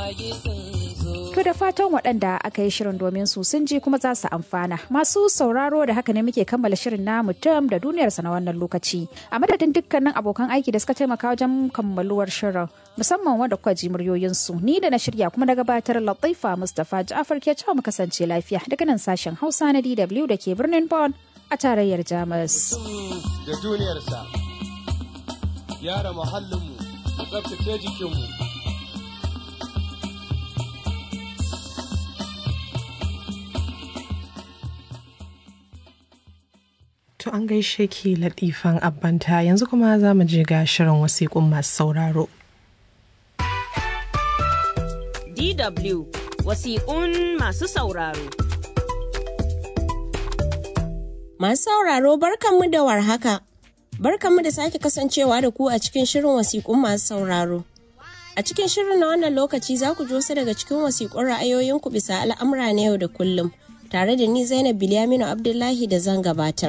To da fatan waɗanda aka yi shirin domin su sun ji kuma za su amfana. Masu sauraro da haka ne muke kammala shirin na mutum da duniyarsa na wannan lokaci. A madadin dukkanin abokan aiki da suka taimaka wajen kammaluwar shirin musamman wanda kuka ji muryoyinsu ni da na shirya kuma na gabatar Latifa Mustapha Ja'far ke cewa mu kasance lafiya daga nan sashen Hausa na DW da ke birnin Bonn a tarayyar Jamus. da duniyarsa gyara muhallinmu tsabtace jikinmu To an gaishe ki latifan abbanta yanzu kuma za mu je ga shirin wasiƙun masu sauraro. DW wasiƙun masu sauraro. Masu sauraro barkanmu da warhaka. Barkanmu da sake kasancewa da ku a cikin shirin wasiƙun masu sauraro. A cikin shirin na wannan lokaci za ku ji wasu daga cikin wasiƙun ra'ayoyinku bisa al'amura na yau da kullum. Tare da ni Zainab Bilyaminu Abdullahi da zan gabatar.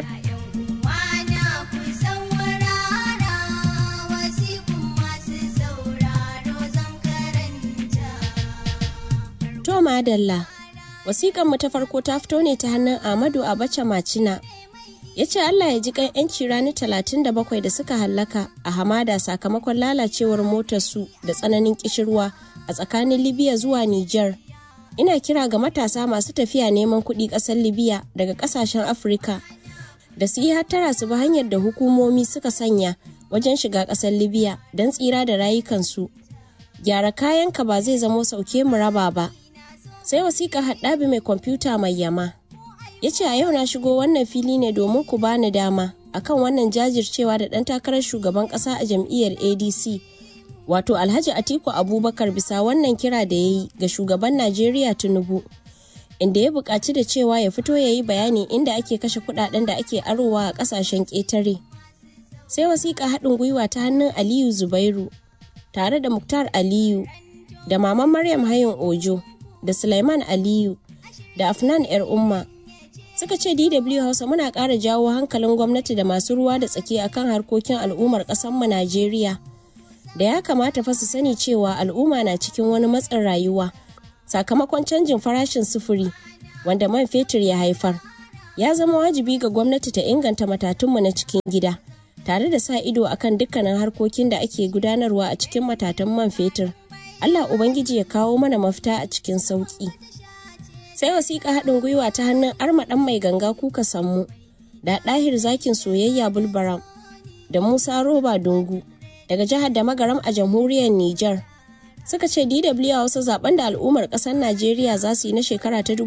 To madalla, wasiƙan mu ta farko ta fito ne ta hannun Ahmadu Abacha Macina. Ya ce Allah ya ji kan 'yanci rani 37 da suka hallaka a hamada sakamakon lalacewar motarsu da tsananin kishirwa a tsakanin Libya zuwa Nijar. Ina kira ga matasa masu tafiya neman kuɗi ƙasar Libya daga ƙasashen Afirka da su yi hattara su bi hanyar da hukumomi suka sanya wajen shiga ƙasar Libya don tsira da rayukansu. Gyara kayanka ba zai zamo sauke mu raba ba. sai wasiƙa haɗabi mai kwamfuta mai yama ya ce a yau na shigo wannan fili ne domin ku bani dama akan wannan jajircewa da ɗan takarar shugaban ƙasa a jam'iyyar adc wato alhaji atiku abubakar bisa wannan kira da ya yi ga shugaban najeriya tinubu inda ya buƙaci da cewa ya fito ya yi bayani inda ake kashe kuɗaɗen da ake arowa a ƙasashen ƙetare sai wasiƙa haɗin gwiwa ta hannun aliyu zubairu tare da muktar aliyu da maman maryam hayin ojo da Sulaiman Aliyu da Afnan ‘yar umma suka ce DW Hausa muna ƙara jawo hankalin gwamnati da masu ruwa da tsaki akan harkokin al'ummar ƙasarmu Najeriya da ya kamata fa su sani cewa al'umma na cikin wani matsin rayuwa sakamakon canjin farashin sufuri wanda man fetur ya haifar ya zama wajibi ga gwamnati ta inganta matatunmu na cikin gida tare da sa ido akan dukkanin harkokin da ake gudanarwa a cikin matatan man fetur Allah Ubangiji ya kawo mana mafita a cikin sauƙi. Sai wasiƙa haɗin gwiwa ta hannun armaɗan mai ganga kuka sammu da ɗahir zakin soyayya bulbaram da Musa Roba Dungu daga jihar da magaram a jamhuriyar Nijar. Suka ce DW a wasu zaben da al'ummar ƙasar Najeriya za su yi na shekara ta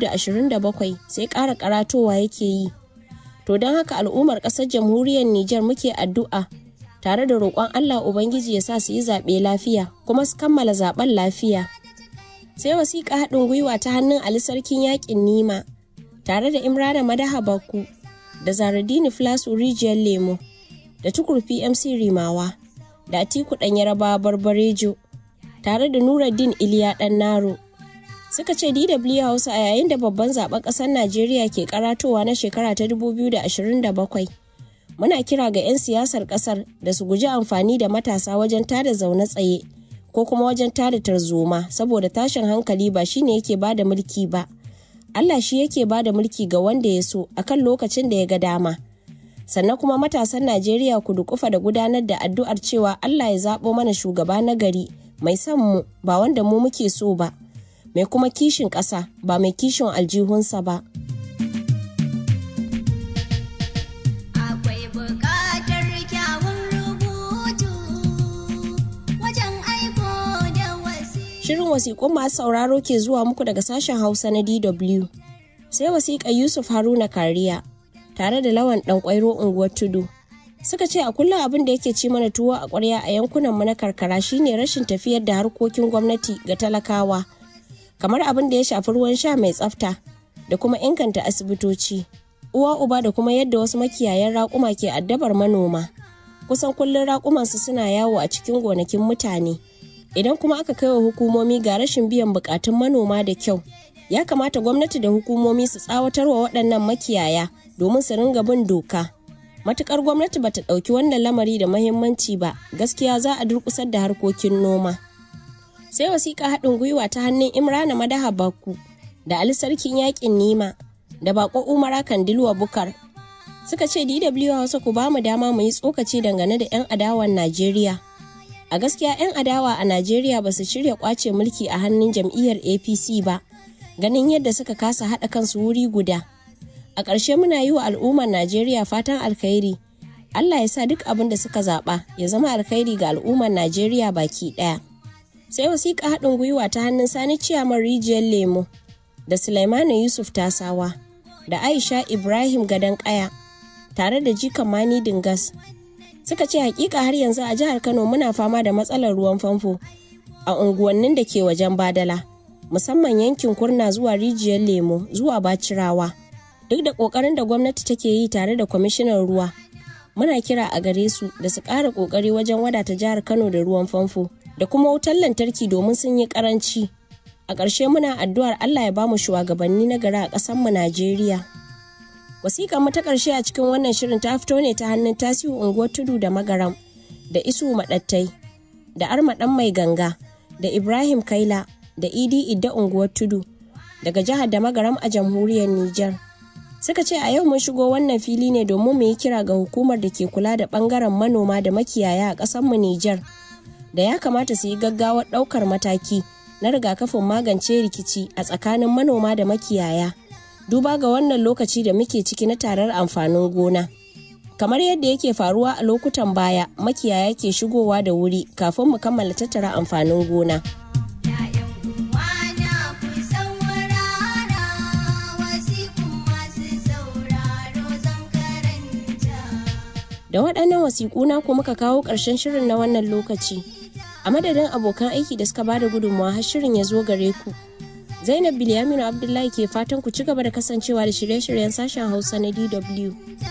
2027 sai ƙara karatowa yake yi. To don haka al'ummar ƙasar jamhuriyar Nijar muke addu'a tare da roƙon Allah Ubangiji ya sa su yi zaɓe lafiya kuma su kammala zaɓen lafiya. Sai wasiƙa haɗin gwiwa ta hannun Ali Sarkin Yaƙin Nima tare da Imrana Madaha Bakku da Zaradini Flasu Rijiyar Lemo da Tukur PMC Rimawa da Atiku Ɗan Yaraba Barbarejo tare da Nuruddin Iliya Ɗan Naro. Suka ce DW Hausa a yayin da babban zaɓen ƙasar Najeriya ke karatowa na shekara ta 2027. muna kira ga 'yan siyasar kasar da su guji amfani da matasa wajen tada zaune tsaye ko kuma wajen tada tarzoma saboda tashin hankali ba shine yake bada mulki ba Allah shi yake bada mulki ga wanda ya so akan lokacin da ya ga dama sannan kuma matasan Najeriya ku dukufa da gudanar da addu'ar cewa Allah ya zaɓo mana shugaba na gari mai son mu ba wanda mu muke so ba mai kuma kishin ƙasa ba mai kishin aljihunsa ba. Shirin wasiƙun masu sauraro ke zuwa muku daga sashen Hausa na DW. Sai wasiƙa Yusuf Haruna Kariya tare da lawan ɗan ƙwairo unguwar tudu. Suka ce a kullum abin da yake ci mana tuwo a ƙwarya a yankunanmu na karkara shine rashin tafiyar da harkokin gwamnati ga talakawa. Kamar abin da ya shafi ruwan sha mai tsafta da kuma inganta asibitoci. Uwa uba da kuma yadda wasu makiyayan raƙuma ke addabar manoma. Kusan kullum raƙumansu suna yawo a cikin gonakin mutane. idan kuma aka kai wa hukumomi ga rashin biyan bukatun manoma da kyau ya kamata gwamnati da hukumomi su tsawatar wa waɗannan makiyaya domin su ringa bin doka matukar gwamnati bata ɗauki wannan lamari da mahimmanci ba gaskiya za a durƙusar da harkokin noma sai wasiƙa haɗin gwiwa ta hannun imrana madaha bakku da ali sarkin yaƙin nima da baƙo umara kandilwa bukar suka ce dw hausa ku bamu dama mu yi tsokaci dangane da 'yan adawan najeriya a gaskiya 'yan adawa a najeriya ba su shirya kwace mulki a hannun jam'iyyar apc ba ganin yadda suka kasa haɗa kansu wuri guda a ƙarshe muna yi wa al'ummar najeriya fatan alkhairi allah ya sa duk abin da suka zaɓa ya zama alkhairi ga al'ummar najeriya baki ɗaya sai wasiƙa haɗin gwiwa ta hannun sani ciyaman rijiyar lemo da sulaimana yusuf tasawa da aisha ibrahim gadon ƙaya tare da jikan mani dingas suka ce hakika har yanzu a jihar kano muna fama da matsalar ruwan famfo a unguwannin da ke wajen badala musamman yankin kurna zuwa rijiyar lemo zuwa bacirawa duk da kokarin da gwamnati take yi tare da kwamishinan ruwa muna kira a gare su da su ƙara kokari wajen wadata jihar kano da ruwan famfo da kuma wutar lantarki domin sun yi karanci a ƙarshe muna addu'ar allah ya bamu shugabanni na gari a ƙasarmu najeriya wasiƙar mu ta ƙarshe a cikin wannan shirin ta fito ne ta hannun tasiu unguwar tudu da magaram da isu maɗattai da arma ɗan mai ganga da ibrahim kaila da idi idda unguwar tudu daga jihar da magaram a jamhuriyar niger suka ce a yau mun shigo wannan fili ne domin mu yi kira ga hukumar da ke kula da ɓangaren manoma da makiyaya a ƙasarmu niger da ya kamata su yi gaggawar ɗaukar mataki na rigakafin magance rikici a tsakanin manoma da makiyaya duba ga wannan lokaci da muke ciki na tarar amfanin gona. Kamar yadda yake faruwa a lokutan baya, makiyaya ke shigowa da wuri kafin mu kammala tattara amfanin gona. Da waɗannan wasiƙu na ku muka kawo ƙarshen shirin na wannan lokaci. A madadin abokan aiki da suka bada gudunmawa har shirin ya zo gare ku. Zainab Bilyaminu Abdullahi ke fatan ku ci gaba da kasancewa da shirye-shiryen sashen Hausa na DW.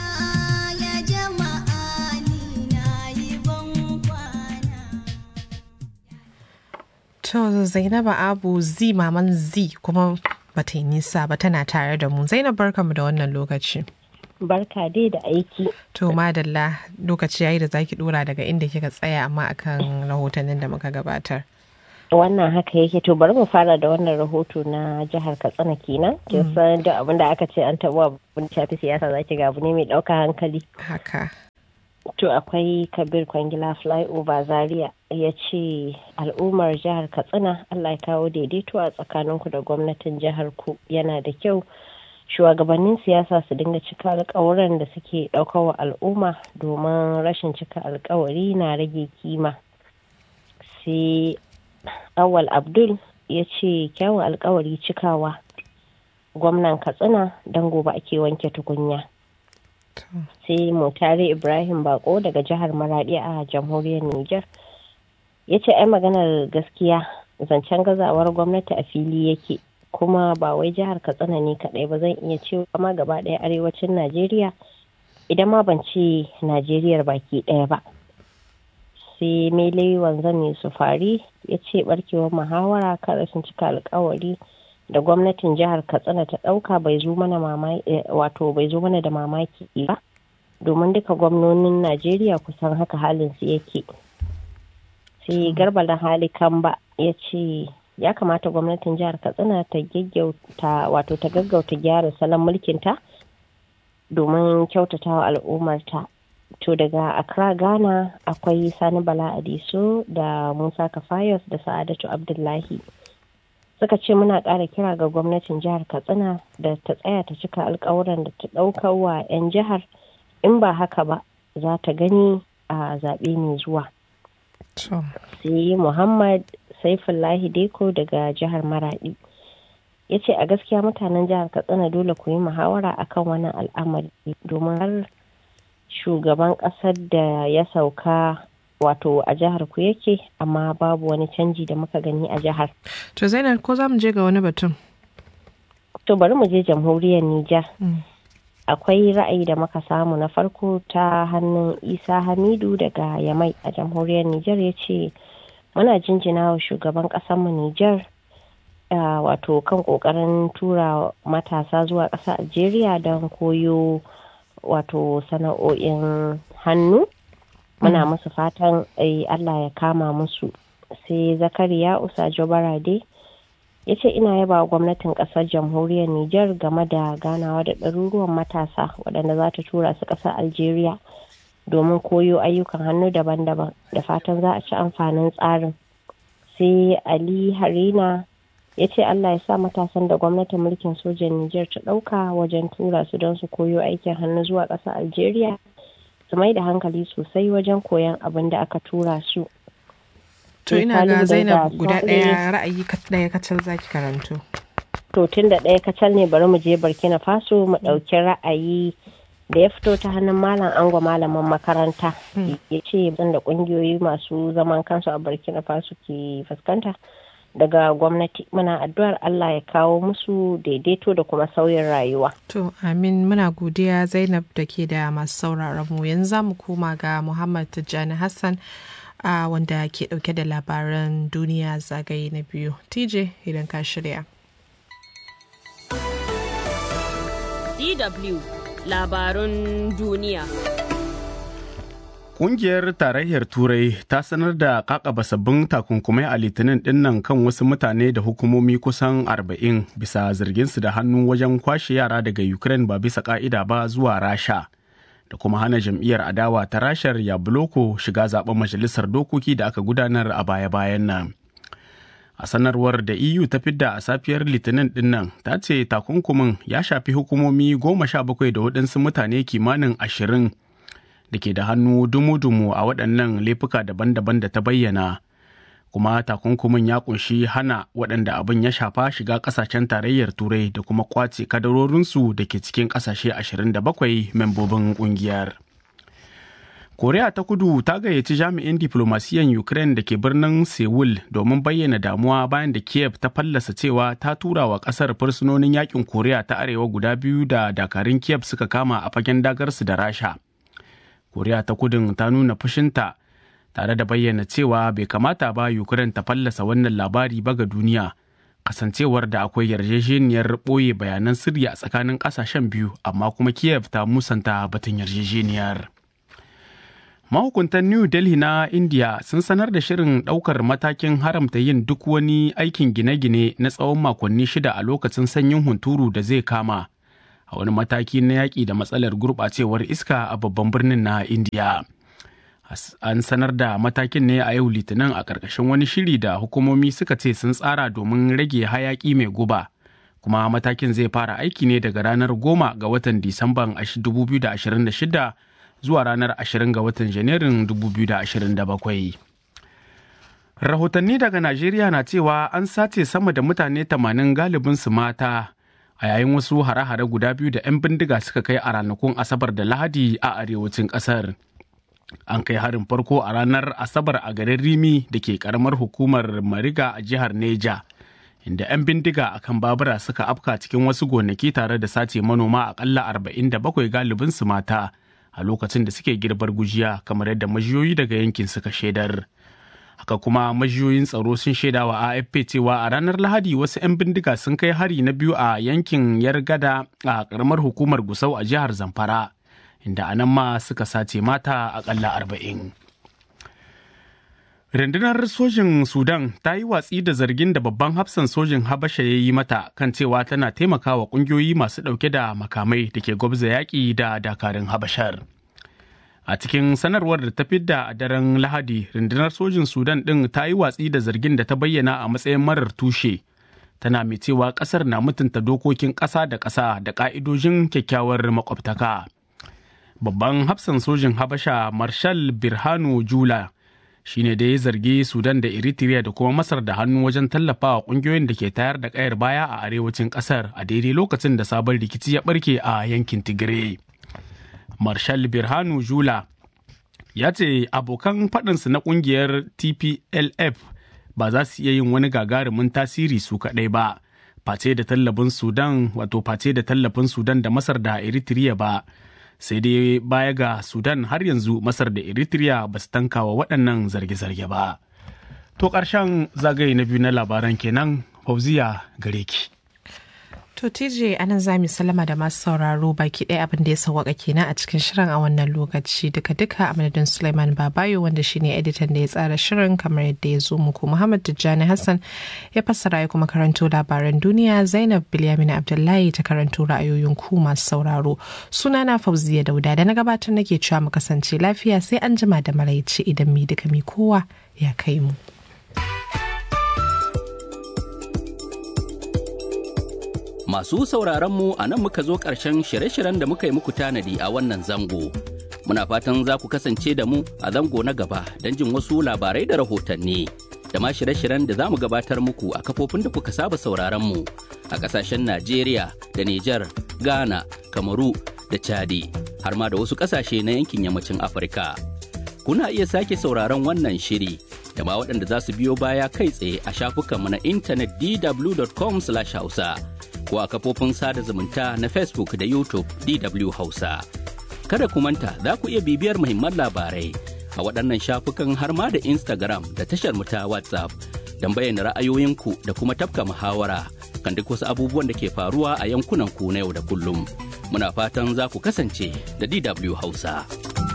To Zainaba Abu Z maman Z kuma bata yi nisa ba tana tare da mu. Zainab barkamu da wannan lokaci. Barka dai da aiki. To madalla lokaci yayi da zaki dora daga inda kika tsaya amma akan rahotannin da muka gabatar. wannan haka yake to bari mu fara da wannan rahoto na jihar katsina kenan kin san da abin da aka ce an taɓa abin shafi siyasa zaki ga abu ne mai ɗauka hankali haka to akwai kabir kwangila flyover zaria ya ce al'ummar jihar katsina allah ya kawo daidaito a tsakaninku da gwamnatin jihar ku yana da kyau shugabannin siyasa su dinga cika alkawuran da suke ɗaukawa al'umma domin rashin cika alkawari na rage kima sai awal abdul ya ce kyawun alkawari cikawa gwamnan katsina don gobe ake wanke tukunya sai mutare ibrahim bako daga jihar maradi a jamhuriyar niger ya ce ai maganar gaskiya zancen gazawar gwamnati a fili yake kuma ba wai jihar katsina ne kadai ba zan iya cewa ma gaba ɗaya arewacin najeriya idan ma ban ce najeriyar baki ɗaya ba sai mele wanzan ne su fari ya ce barkewar muhawara kan rashin cika alkawari da gwamnatin jihar katsina ta ɗauka bai zo mana wato bai zo mana da mamaki ba domin duka gwamnonin najeriya kusan haka halin su yake sai garba na hali kamba ya ce ya kamata gwamnatin jihar katsina ta gaggauta wato ta gaggauta gyara salon mulkinta domin kyautatawa al'ummarta to daga accra ghana akwai sani bala adiso da musa kafayos da sa'adatu abdullahi suka ce muna ƙara kira ga gwamnatin jihar katsina da ta tsaya ta cika alkawuran da ta ɗaukar wa 'yan jihar in ba haka ba za ta gani a zaɓe mai zuwa sai muhammad saifullahi deko daga jihar maradi ya ce a gaskiya mutanen jihar katsina dole ku yi muhawara akan wannan al'amari domin har shugaban kasar da ya sauka wato a jihar ku yake amma babu wani canji da muka gani a jihar. To Zainab ko za mu je ga wani batun? To bari mu je jamhuriyar Nijar. Akwai ra'ayi da muka samu na farko ta hannun Isa Hamidu daga Yamai a jamhuriyar Nijar ya ce muna jinjina wa shugaban mu Nijar wato kan kokarin tura matasa zuwa ƙasa Algeria don koyo wato sana'o'in hannu muna musu fatan Allah ya kama musu sai zakariya usajo barade ya ce ina yaba wa gwamnatin kasar jamhuriyar niger game da ganawa da ɗaruruwan matasa waɗanda za ta tura su ƙasar algeria domin koyo ayyukan hannu daban-daban da fatan za a ci amfanin tsarin sai ali harina ya ce allah ya sa matasan da gwamnatin mulkin sojan niger ta ɗauka wajen tura su don su koyo aikin hannu zuwa ƙasar algeria su mai da hankali sosai wajen koyon abin da aka tura su To ina ga Zainab guda ɗaya ra'ayi ɗaya kacal zaki karanto. To tun da ɗaya kacal ne bari mu je Burkina Faso mu ɗauki ra'ayi da ya fito ta hannun malam ango malaman makaranta ya ce da ƙungiyoyi masu zaman kansu a Burkina Faso ke fuskanta daga gwamnati muna addu'ar Allah ya kawo musu daidaito da kuma sauyin rayuwa. To amin muna godiya Zainab da ke da masu sauraron mu yanzu za mu koma ga Muhammad Tijjani Hassan a wanda ke dauke da labaran duniya zagaye na biyu. TJ idan ka shirya. DW labarun duniya. Ƙungiyar Tarayyar Turai ta sanar da kakaba sabbin takunkumai a litinin dinnan kan wasu mutane da hukumomi kusan 40 bisa zarginsu da hannu wajen kwashe yara daga Ukraine ba bisa ka'ida ba zuwa Rasha. da kuma hana jam'iyyar adawa ta rashar ya buloko shiga zaben majalisar dokoki da aka gudanar a baya-bayan nan. A sanarwar da EU ta fidda a safiyar litinin dinnan ta ce takunkumin ya shafi hukumomi goma sha bakwai da waɗansu mutane kimanin ashirin da ke da hannu dumu-dumu a waɗannan laifuka daban-daban da ta bayyana. kuma takunkumin ya kunshi hana waɗanda abin ya shafa shiga ƙasashen tarayyar turai da kuma kwace kadarorinsu da ke cikin ƙasashe 27 membobin ƙungiyar. koriya ta kudu ta gayyaci jami'in diflomasiyan ukraine da ke birnin seoul domin bayyana damuwa bayan da kiev ta fallasa cewa ta tura wa ƙasar fursunonin yakin koriya ta arewa guda biyu da dakarun kiev suka kama a fagen dagarsu da rasha koriya ta kudun ta nuna fushinta tare da bayyana cewa bai kamata ba Ukraine ta fallasa wannan labari ba ga duniya kasancewar da akwai yarjejeniyar ɓoye bayanan sirri a tsakanin ƙasashen biyu amma kuma Kiev ta musanta batun yarjejeniyar. Mahukuntan New Delhi na India sun sanar da shirin ɗaukar matakin haramta yin duk wani aikin gine-gine na tsawon makonni shida a lokacin sanyin hunturu da zai kama a wani mataki na yaƙi da matsalar gurɓacewar iska a babban birnin na India. an sanar da matakin ne a yau litinin a ƙarƙashin wani shiri da hukumomi suka ce sun tsara domin rage hayaƙi mai guba kuma matakin zai fara aiki ne daga ranar goma ga watan disamban 2026 zuwa ranar 20 ga watan janairun 2027 rahotanni daga najeriya na cewa an sace sama da mutane 80 galibin su mata a yayin wasu hare-hare guda biyu da 'yan bindiga suka kai a ranakun asabar da lahadi a arewacin ƙasar. an kai harin farko a ranar asabar a garin rimi da ke karamar hukumar mariga a jihar neja inda 'yan bindiga a kan babura suka afka cikin wasu gonaki tare da sace manoma akalla 47 galibin su mata a lokacin da suke girbar gujiya kamar yadda majiyoyi daga yankin suka shaidar haka kuma majiyoyin tsaro sun shaida wa afp cewa a ranar lahadi wasu 'yan bindiga sun kai hari na biyu a yankin yargada a karamar hukumar gusau a jihar zamfara inda a nan ma suka sace mata akalla arba'in. Rundunar sojin Sudan ta yi watsi da zargin da babban hafsan sojin Habasha ya yi mata kan cewa tana taimakawa ƙungiyoyi masu ɗauke da makamai da ke gwabza yaƙi da dakarun Habashar. A cikin sanarwar da ta fidda a daren Lahadi, rundunar sojin Sudan ɗin ta yi watsi da zargin da ta bayyana a matsayin marar tushe. Tana mai cewa ƙasar na mutunta dokokin ƙasa da ƙasa da ƙa'idojin kyakkyawar makwabtaka. babban hafsan sojin habasha marshal birhanu jula shine da ya zargi sudan da eritrea da kuma masar da hannu wajen tallafawa kungiyoyin da ke tayar da kayar baya a arewacin kasar a daidai lokacin da sabon rikici ya barke a yankin tigray marshal birhanu jula ya ce abokan faɗinsu na kungiyar tplf ba za su iya yin wani gagarumin tasiri su kaɗai ba face da tallafin sudan wato face da tallafin sudan da masar da eritrea ba sai dai baya ga sudan har yanzu masar da eritrea ba su tankawa waɗannan zarge-zarge ba to ƙarshen zagaye na biyu na labaran kenan fauziya gare ki To TJ anan za mu salama da masu sauraro baki ɗaya abin da ya sauwaka kenan a cikin shirin a wannan lokaci duka-duka a madadin Suleiman Babayo wanda shine editan da ya tsara shirin kamar yadda ya zo muku Muhammad Tijjani Hassan ya fassara ya kuma karanto labaran duniya Zainab Bilyamin Abdullahi ta karanto ra'ayoyin ku masu sauraro. Sunana Fauziya Dauda da na gabatar nake cewa mu kasance lafiya sai an jima da maraice idan mi duka mi kowa ya kai mu. Masu sauraronmu a nan muka zo ƙarshen shirye-shiryen da muka yi muku tanadi a wannan zango. Muna fatan za ku kasance da mu a zango na gaba don jin wasu labarai da rahotanni. Da ma shirye-shiryen da za mu gabatar muku a kafofin da kuka saba sauraronmu a ƙasashen Najeriya da Nijar, Ghana, Kamaru da Chadi, har ma da wasu ƙasashe na yankin yammacin Afirka. Kuna iya sake sauraron wannan shiri da ma waɗanda za su biyo baya kai tsaye a shafukanmu na intanet dw.com/hausa. ko a kafofin sada zumunta na Facebook da YouTube DW Hausa. Kada ku manta za ku iya bibiyar muhimman labarai a waɗannan shafukan har ma da Instagram da tashar ta WhatsApp don bayyana ra'ayoyinku da kuma tafka muhawara kan duk wasu abubuwan da ke faruwa a yankunan ku na yau da kullum. Muna fatan za ku kasance da DW Hausa.